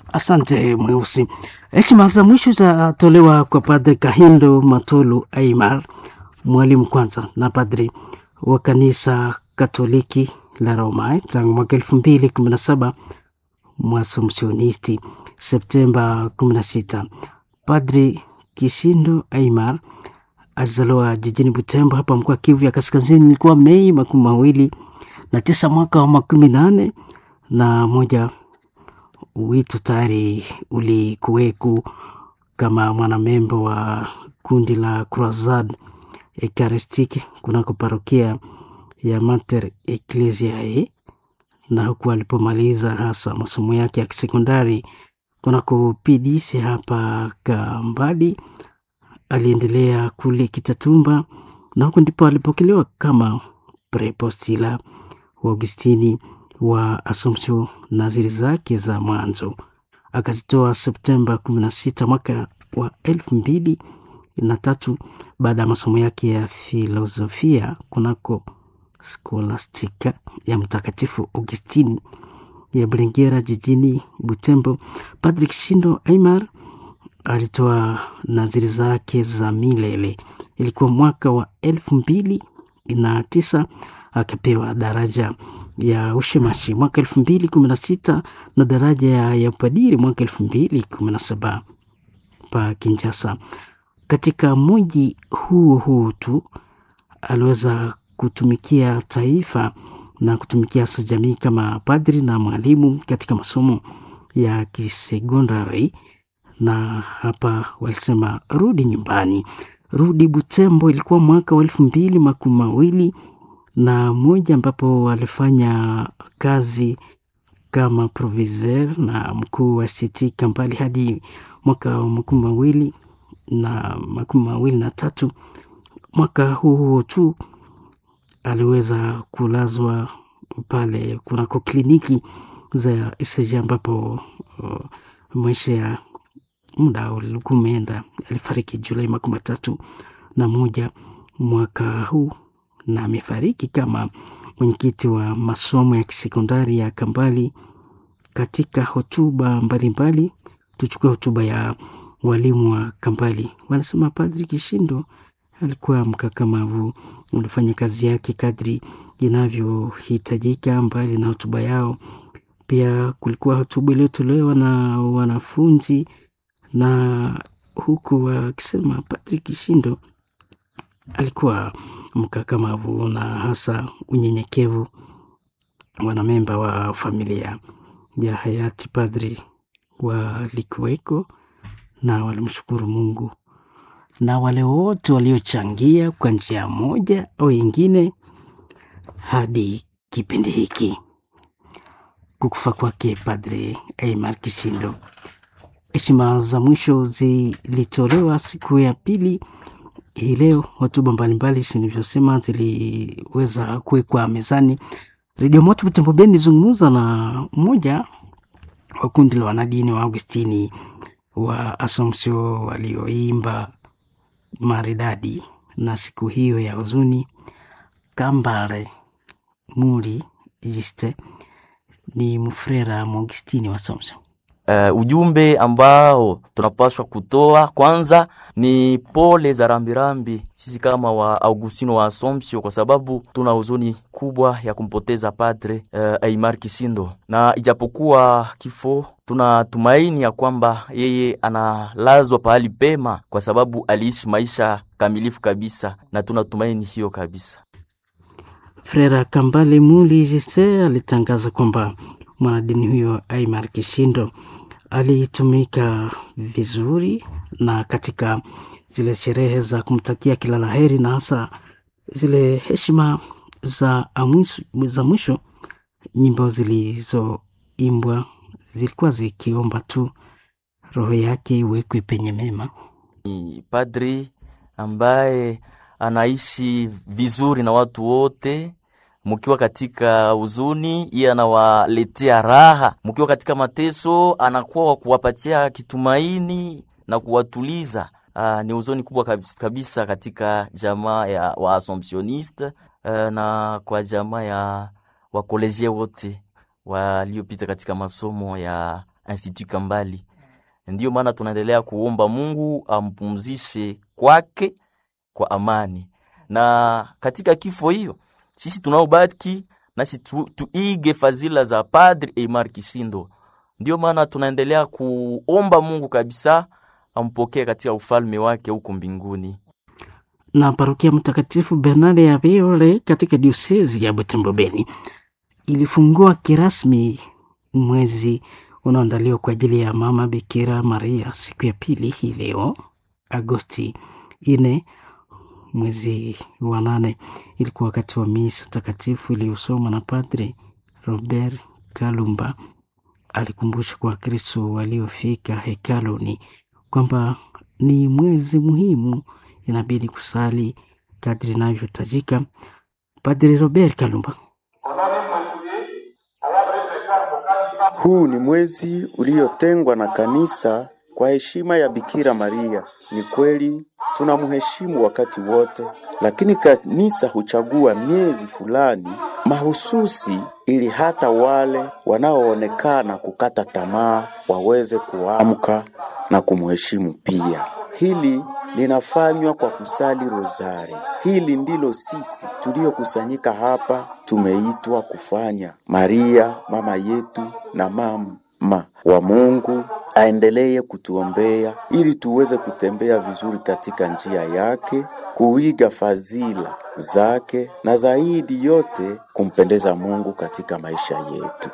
Asante Mweusi. Heshima za mwisho zatolewa kwa Padri Kahindo Matolu Aimar, mwalimu kwanza na padri wa kanisa Katoliki la Roma tangu mwaka elfu mbili kumi na saba mwasompsionisti Septemba 16. Padri Kishindo Aimar alizaliwa jijini Butembo hapa mkoa Kivu ya Kaskazini, ilikuwa Mei makumi mawili na tisa mwaka wa makumi nane na moja. Wito tayari ulikuweku kama mwanamembo wa kundi la Croisade Eucharistique kunako parokia ya Mater Ecclesiae, na huku alipomaliza hasa masomo yake ya kisekondari kunako PDC hapa Kambadi, aliendelea kule Kitatumba na huku ndipo alipokelewa kama prepostila wa Augustini wa Assumption. Naziri zake za mwanzo akazitoa Septemba 16 mwaka wa elfu mbili na tatu baada ya masomo yake ya filosofia kunako Scholastica ya Mtakatifu Augustini ya Bulengera jijini Butembo. Patrick Shindo Aimar alitoa naziri zake za milele, ilikuwa mwaka wa elfu mbili na tisa akapewa daraja ya ushemashi mwaka elfu mbili kumi na sita na daraja ya, ya upadiri mwaka elfu mbili kumi na saba pa Kinshasa. Katika mji huo huo tu aliweza kutumikia taifa na kutumikia hasa jamii kama padri na mwalimu katika masomo ya kisekondari, na hapa walisema rudi nyumbani, rudi Butembo. Ilikuwa mwaka wa elfu mbili makumi mawili na moja ambapo walifanya kazi kama proviseur na mkuu wa CT Kampali hadi mwaka wa makumi mawili na makumi mawili na tatu. Mwaka huo huo tu aliweza kulazwa pale kunako kliniki za ECG ambapo uh, maisha ya muda ulikuwa umeenda. Alifariki Julai makumi matatu na moja mwaka huu na amefariki kama mwenyekiti wa masomo ya kisekondari ya Kambali. Katika hotuba mbalimbali, tuchukue hotuba ya walimu wa Kambali, wanasema Padri Kishindo alikuwa mkakamavu, ulifanya kazi yake kadri inavyohitajika. Mbali na hotuba yao, pia kulikuwa hotuba iliyotolewa na wanafunzi, na huku wakisema Padri Kishindo alikuwa mkakamavu na hasa unyenyekevu. Wanamemba wa familia ya hayati padri walikuweko na walimshukuru Mungu na wale wote waliochangia kwa njia moja au ingine hadi kipindi hiki kukufa kwake Padre Aimar Kishindo. Heshima za mwisho zilitolewa siku ya pili hii leo. Hotuba mbalimbali zilivyosema ziliweza kuwekwa mezani. Redio Moto Butembo Beni ilizungumza na mmoja wa kundi la wanadini wa Augustini wa Assumption walioimba maridadi na siku hiyo ya huzuni. Kambale Muri Jiste ni mfrera Mwagustini wa Assumption. Uh, ujumbe ambao tunapaswa kutoa kwanza ni pole za rambirambi sisi kama wa Augustino wa Assumption, kwa sababu tuna huzuni kubwa ya kumpoteza Padre uh, Aimar Kishindo, na ijapokuwa kifo, tuna tumaini ya kwamba yeye analazwa pahali pema, kwa sababu aliishi maisha kamilifu kabisa, na tuna tumaini hiyo kabisa. Frera Kambale Muli Jise alitangaza kwamba mwanadini huyo Aimar Kishindo alitumika vizuri na katika zile sherehe za kumtakia kila la heri na hasa zile heshima za, amwisu, za mwisho, nyimbo zilizoimbwa zilikuwa zikiomba tu roho yake iwekwe penye mema. Ni padri ambaye anaishi vizuri na watu wote mukiwa katika huzuni, iye anawaletea raha. Mukiwa katika mateso, anakuwa wa kuwapatia kitumaini na kuwatuliza. Aa, ni huzuni kubwa kabisa, kabisa katika jamaa ya wa Assumptioniste na kwa jamaa ya wakolezia wote waliopita katika masomo ya Institut Kambali. Ndiyo maana tunaendelea kuomba Mungu ampumzishe kwake kwa amani, na katika kifo hiyo sisi tunaobaki nasi tu, tuige fadhila za Padre Eymar Kishindo. Ndiyo maana tunaendelea kuomba Mungu kabisa ampokee katika ufalme wake huko mbinguni. Na parokia Mtakatifu Bernard ya Viole katika diosezi ya Butembo Beni ilifungua kirasmi mwezi unaoandaliwa kwa ajili ya Mama Bikira Maria siku ya pili hii leo Agosti ine mwezi wa nane. Ilikuwa wakati wa misa takatifu iliyosomwa na Padre Robert Kalumba. Alikumbusha kwa Wakristo waliofika hekaluni kwamba ni mwezi muhimu, inabidi kusali kadri inavyohitajika. Padre Robert Kalumba Huu ni mwezi uliotengwa na kanisa kwa heshima ya Bikira Maria. Ni kweli tunamheshimu wakati wote, lakini kanisa huchagua miezi fulani mahususi ili hata wale wanaoonekana kukata tamaa waweze kuamka na kumheshimu pia. Hili linafanywa kwa kusali rozari. Hili ndilo sisi tuliokusanyika hapa tumeitwa kufanya. Maria mama yetu na mama wa Mungu aendelee kutuombea ili tuweze kutembea vizuri katika njia yake, kuiga fadhila zake na zaidi yote kumpendeza Mungu katika maisha yetu.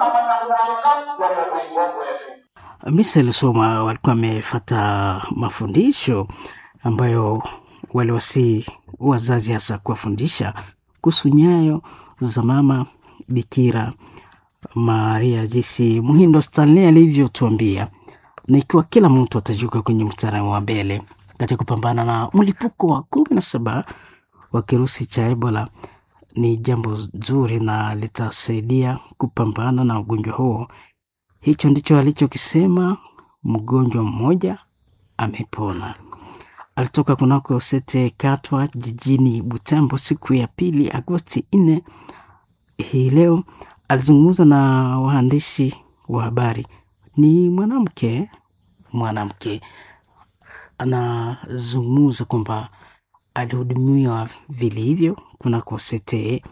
Misa ilisoma walikuwa wamefata mafundisho ambayo waliwasi wazazi hasa kuwafundisha kuhusu nyayo za mama Bikira Maria, jinsi Muhindo Stanley alivyotuambia, na ikiwa kila mtu atajuka kwenye mstari wa mbele katika kupambana na mlipuko wa kumi na saba wa kirusi cha Ebola ni jambo zuri na litasaidia kupambana na ugonjwa huo. Hicho ndicho alichokisema mgonjwa mmoja amepona. Alitoka kunako Sete Katwa jijini Butembo siku ya pili Agosti nne hii leo. Alizungumza na waandishi wa habari. Ni mwanamke mwanamke anazungumza kwamba alihudumiwa vilivyo kunako Sete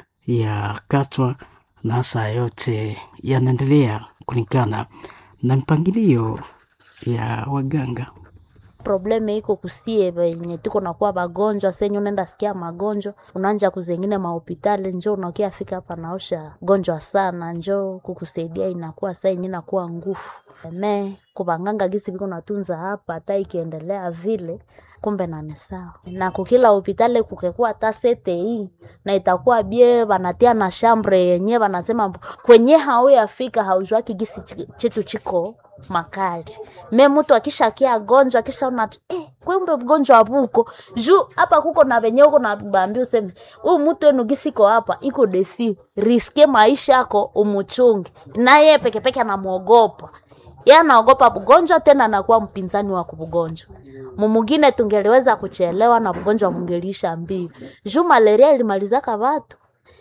ya Katwa na hasa yote yanaendelea kulingana na mpangilio ya waganga. Probleme iko kusie venye tuko nakuwa bagonjwa senye unaenda sikia magonjwa unaanja kuzengine mahopitali njo unakia fika hapa naosha gonjwa sana njo kukusaidia inakuwa saa yenye nakuwa ngufu me kubanganga gisi viko natunza hapa hata ikiendelea vile kumbe nane sawa na kukila hopitali kukekuwa hata sete hii na itakuwa bie banatia na shambre yenye banasema kwenye hauyafika haujwaki gisi chetu chiko makali me mtu akishakia gonjwa akishaona eh, kumbe mgonjwa buko juu hapa kuko na venye uko na bambi useme huyu mtu enu gisiko hapa iko desi riske maisha yako umuchungi naye pekepeke anamwogopa ye anaogopa bugonjwa tena anakuwa mpinzani wa kubugonjwa mumugine tungeliweza kuchelewa na bugonjwa mungeliisha mbio juu malaria ilimalizaka watu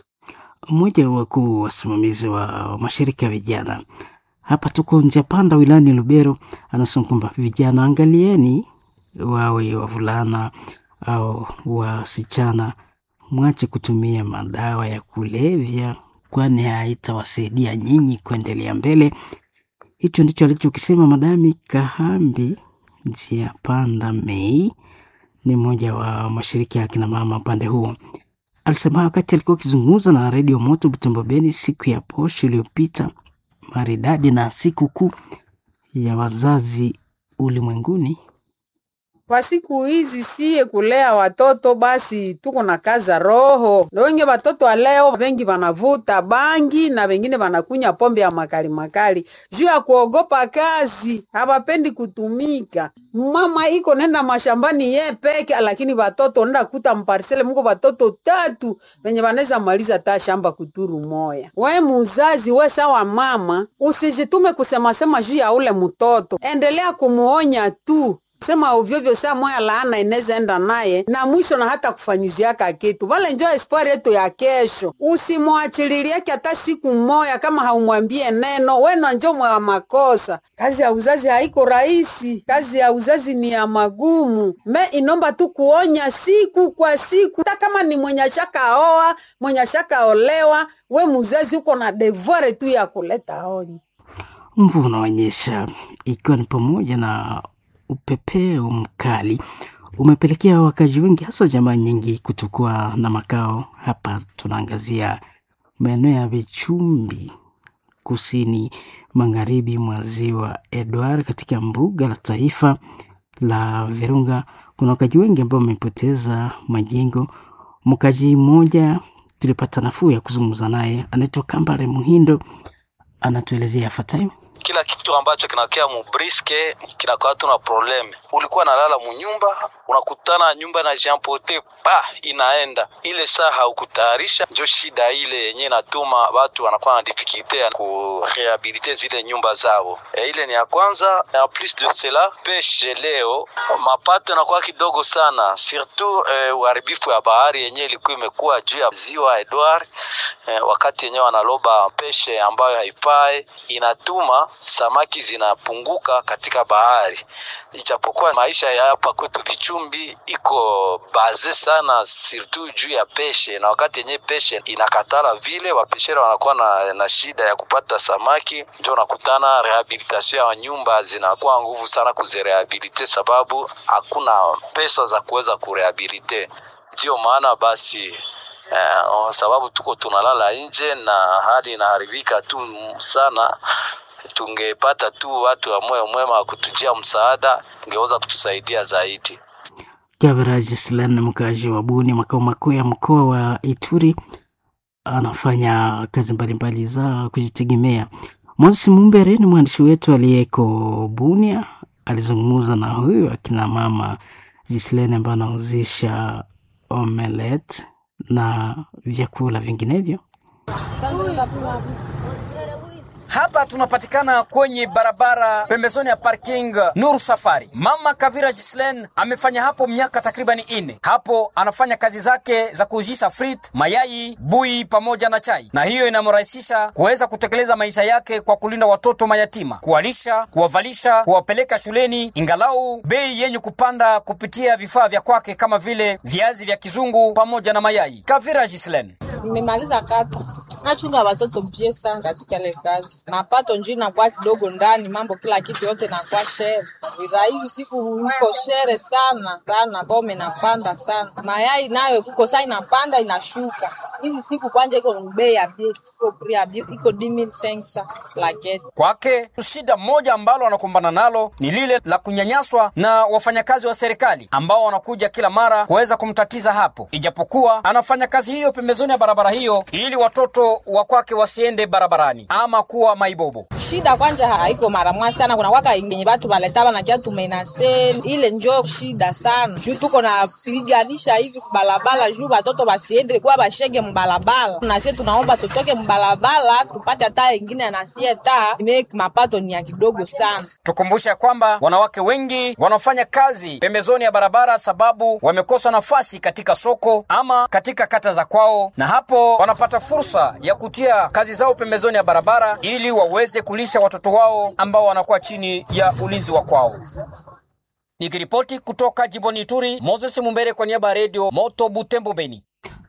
mmoja wa wakuu wasimamizi wa mashirika ya vijana hapa tuko nje panda wilayani Lubero, anasema kwamba vijana, angalieni, wawe wavulana au wasichana, mwache kutumia madawa ya kulevya, kwani haitawasaidia nyinyi kuendelea mbele. Hicho ndicho alichokisema Madami Kahambi Njia Panda Mei, ni mmoja wa mashirika ya kina mama upande huo. Alisema wakati alikuwa akizungumza na redio Moto Butembo Beni siku ya posho iliyopita maridadi na siku kuu ya wazazi ulimwenguni. Kwa siku hizi siye kulea watoto basi tuko na kaza roho. Wengi watoto wa leo wengi wanavuta bangi na wengine wanakunya pombe ya makali makali juu ya kuogopa kazi, hawapendi kutumika. Mama iko nenda mashambani ye peke, lakini watoto nenda kuta mparsele muko watoto tatu venye wanaweza maliza ta shamba kuturu moya. We muzazi, we sawa mama, usijitume kusema sema juu ya ule mtoto, endelea kumuonya tu sema ovyovyo saa moya laana inaweza enda naye na mwisho na hata kufanyiziaka kitu vale njo espoir yetu ya kesho usimwachililiake hata siku moya kama haumwambie neno wena njo mwa makosa kazi ya uzazi haiko rahisi kazi ya uzazi ni ya magumu me inomba tu kuonya siku kwa siku hata kama ni mwenye ashakaoa mwenye ashakaolewa we muzazi uko na devoir tu ya kuleta onyo Mvua unaonyesha ikiwa ni pamoja na upepeo mkali umepelekea wakazi wengi hasa jamaa nyingi kutokuwa na makao. Hapa tunaangazia maeneo ya Vichumbi, kusini magharibi mwa ziwa Edward, katika mbuga la taifa la Virunga. Kuna wakazi wengi ambao wamepoteza majengo. Mkaji mmoja tulipata nafuu ya kuzungumza naye, anaitwa Kambale Muhindo, anatuelezea yafuatayo. kila kitu ambacho kinakea mubriske kinakuwa tuna probleme. Ulikuwa nalala munyumba, unakutana nyumba na jampote pa inaenda ile saa haukutayarisha, njo shida ile yenye inatuma watu wanakuwa na difikilte ya kurehabilite zile nyumba zao. E, ile ni ya kwanza. En plus de cela, peshe leo mapato yanakuwa kidogo sana, surtout eh, uharibifu ya bahari yenye ilikuwa imekuwa juu ya ziwa Edward eh, wakati yenyewe wanaloba peshe ambayo haipae inatuma samaki zinapunguka katika bahari, ijapokuwa maisha ya hapa kwetu Vichumbi iko baze sana surtout juu ya peshe, na wakati yenyewe peshe inakatala vile, wapeshera wanakuwa na, na shida ya kupata samaki, ndio unakutana rehabilitation ya nyumba zinakuwa nguvu sana kuzirehabilite, sababu hakuna pesa za kuweza kurehabilite. Ndiyo maana basi Eh, sababu tuko tunalala nje na hali inaharibika tu sana. Tungepata tu watu wa moyo mwema wa kutujia msaada, ingeweza kutusaidia zaidi. Gaveraji Slan, mkazi wa Buni, makao makuu ya mkoa wa Ituri, anafanya kazi mbalimbali za kujitegemea. Moses Mumbere ni mwandishi wetu aliyeko Bunia, alizungumza na huyu akina mama Gislene ambaye anauzisha omelet na vyakula vinginevyo. Hapa tunapatikana kwenye barabara pembezoni ya parking Nuru Safari. Mama Kavira Gislen amefanya hapo miaka takriban ine. Hapo anafanya kazi zake za kuuzisha frit, mayai, bui pamoja na chai, na hiyo inamrahisisha kuweza kutekeleza maisha yake kwa kulinda watoto mayatima, kuwalisha, kuwavalisha, kuwapeleka shuleni, ingalau bei yenye kupanda kupitia vifaa vya kwake kama vile viazi vya kizungu pamoja na mayai. Kavira Gislen Nimemaliza kata nachunga watoto mpye sana katika ile kazi, mapato njuu nakuwa kidogo ndani, mambo kila kitu yote nakuwa shere. Bidhaa hizi siku iko shere sana sana, bome napanda sana, mayai nayo kuko saa inapanda inashuka. Hizi siku kwanja iko bei ya bie, iko pri ya bie, iko dimi sensa laketi Kwake shida moja ambalo wanakumbana nalo ni lile la kunyanyaswa na wafanyakazi wa serikali ambao wanakuja kila mara kuweza kumtatiza hapo, ijapokuwa anafanya kazi hiyo pembezoni ya barabara hiyo ili watoto wa kwake wasiende barabarani ama kuwa maibobo. shida kwanja haiko mara mwa sana, kuna waka yenye watu waleta wanakia tumenase ile njo shida sana, juu tuko na piganisha hivi kubalabala juu watoto basiende kuwa bashege mbalabala, nasie tunaomba tutoke mbalabala tupate hata ingine nasie ta make mapato ni ya kidogo sana. Tukumbushe ya kwamba wanawake wengi wanafanya kazi pembezoni ya barabara sababu wamekosa nafasi katika soko ama katika kata za kwao, na hapo wanapata fursa ya kutia kazi zao pembezoni ya barabara ili waweze kulisha watoto wao ambao wanakuwa chini ya ulinzi wa kwao. Nikiripoti kutoka jimboni Ituri, Moses Mumbere kwa niaba ya redio Moto Butembo Beni.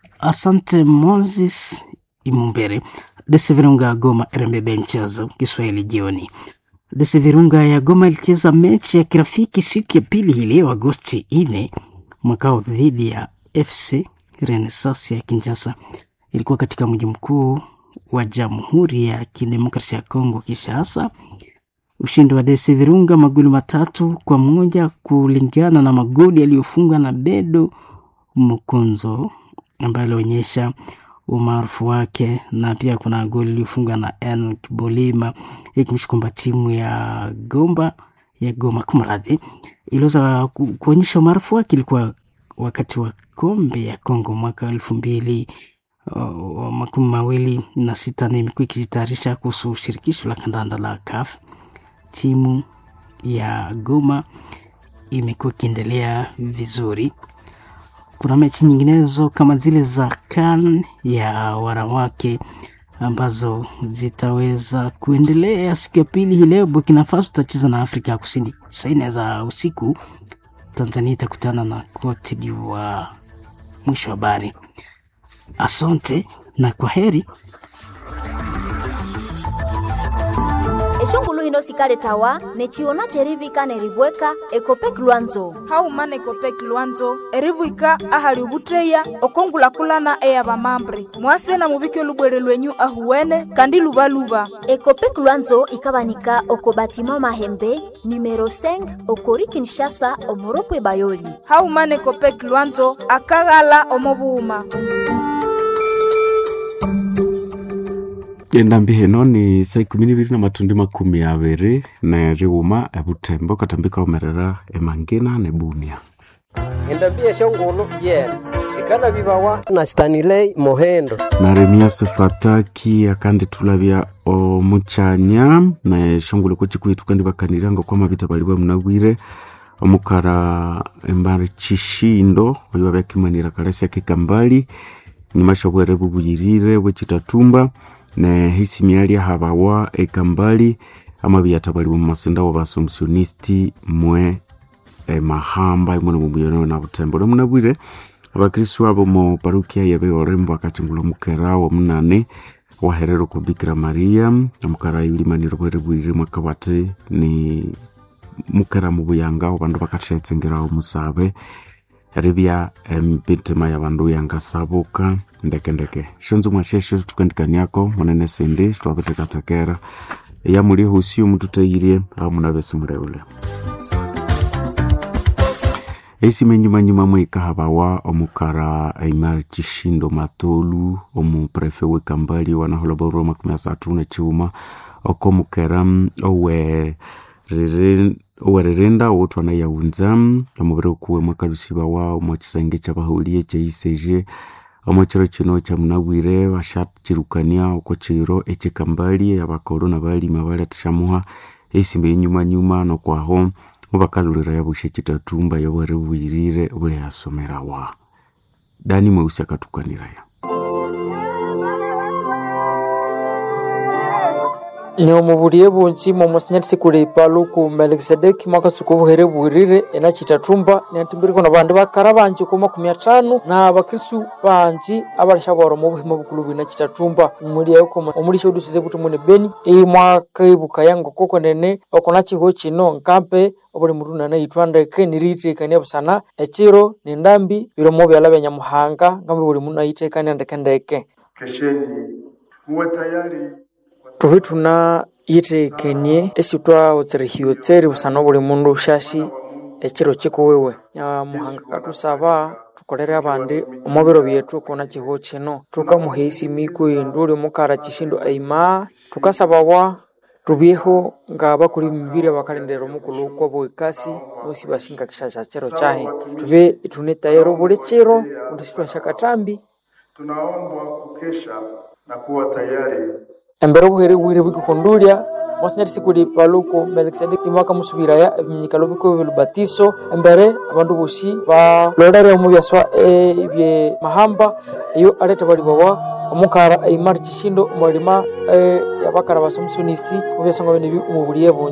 Asante Moses Imumbere. Desi Virunga Goma RMB mchezo Kiswahili jioni. Desi Virunga ya Goma ilicheza mechi ya kirafiki siku ya pili hii leo Agosti 4 mwakao dhidi ya FC Renaissance ya Kinshasa. Ilikuwa katika mji mkuu wa Jamhuri ya Kidemokrasia ya Kongo Kinshasa. Ushindi wa Desi Virunga magoli matatu kwa moja kulingana na magoli yaliyofungwa na Bedo Mukonzo ambaye alionyesha umaarufu wake, na pia kuna goli iliyofungwa na Enoch Bolima ikimsha kwamba timu ya Gomba ya Goma kumradhi, iliweza ku- kuonyesha umaarufu wake. Ilikuwa wakati wa kombe ya Kongo mwaka elfu mbili uh, makumi mawili na sita na imekuwa ikijitayarisha kuhusu shirikisho la kandanda la CAF. Timu ya Goma imekuwa ikiendelea vizuri. Kuna mechi nyinginezo kama zile za CAN ya wanawake ambazo zitaweza kuendelea siku ya pili hii leo. Burkina Faso itacheza na Afrika ya Kusini saa nne za usiku. Tanzania itakutana na Cote d'Ivoire. Mwisho wa habari. Asante na kwa heri. eshongulu hino sikale tawa nechiona cherivika nerivweka ekopek lwanzo haumana ekopek lwanzo erivwika ahali ovutteya okongulakulana eya vamambre mwasena muvike olubwere lwenyu ahuwene kandi luvaluva ekopek lwanzo ikavanika oko batima mahembe numero 5 okori kinshasa omoropwe bayoli haumana ekopek lwanzo akaghala omovuuma endambi heno ni saa ikumi niviri na matundi makumi aviri na riuma evutembo katambika omerera emangina nebunia endambi eshongolo yena shikana vivawa na stanilei mohendo naremia sefataki akandi tulavya omuchanya na eshongolo kochikuitu kandi vakaniranga kwa mavita vali vamunawire omukara embari chishindo oyo vavyakimanira kalasi akikambali nyuma shovwere vuvuyirire vwechitatumba ne hisimialia havawa ekambali ama viyatabaliwa mumasinda wa basomsionisti mwe e, mahamba imwe nomumuyoneo na butembo nomunabwire abakristu abo mu parukia yabe orembo akachingula mukera wa munane waherero kwa bikira maria amukara yulimaniro bwere bwirire mwaka bati ni mukera mubuyanga abandu bakathetsengerao musabe ribya empitima ya bandu yangasabuka ndekendeke shonzo mwashesho tukandikaniako munene sindi twavetekatekera yamuli husi omututairie amunavesi mureule esimenyumanyuma mwikahabawa omukara aimar chishindo matolu omuprefe wekambali wanaholoboro makumi asatu nechiuma okomukera owe owererenda wotwana yaunza omuviri okuwe mwakalusiba wa omo chisenge chabahaulie cheiseje omo chiro chino chamunabwire bashachirukania oko chiro echekambali abakolo nabalima baliatishamuha esimba enyumanyuma nokwaho mubakalulira yabushe chitatumba yobwere bubuyirire buli yasomerawa dani mweusi akatukaniraya ni omubulie bunji momosinyathisi kuleipa luku melkisedeki mwakatsuka obuhere bwirire ena chitatumba niatimbiriko na bandu bakara banji ku makumi atano na bakristu banji abalashabora mu buhima bukulu bwina chitatumba mulia yuko omulisha udusize buti mune beni iyi mwakaibuka yango koko nene okona chiho chino nkampe obuli mutu nana itwandeke niriitekania busana echiro nindambi bilomo byala bya nyamuhanga ngambe buli munu aitekania ndekendeke kesheni muwe tayari tuvi tuna yitekenie esi twawotserihiwe tseri busana buli mundu ushashi echiro chikuwiwe nyamuhanga katusaba tukolere abandi omubiro byetu kona chiho chino tukamuha isimiku indu uli mukara chishindo aima tukasabawa tubyeho nga bakuli mibiri abakalendera omukulu kwa bwekasi osi bashinga kishasha chero chahe tube itune tayero buli chiro undi situashakatambi tunaombwa kukesha na kuwa tayari embere obuhere bwire bwikikundulya mwasinyati sikuli paluko melkisedeki imwaka musubiraya ebinyikalo biko bilubatiso embere abandu bosi balolere omu byaswa ebye mahamba iyo aleta balibawa omukara aimar chishindo omwalima yabakara basomusonisti mu byasonga bene omu buliye bungi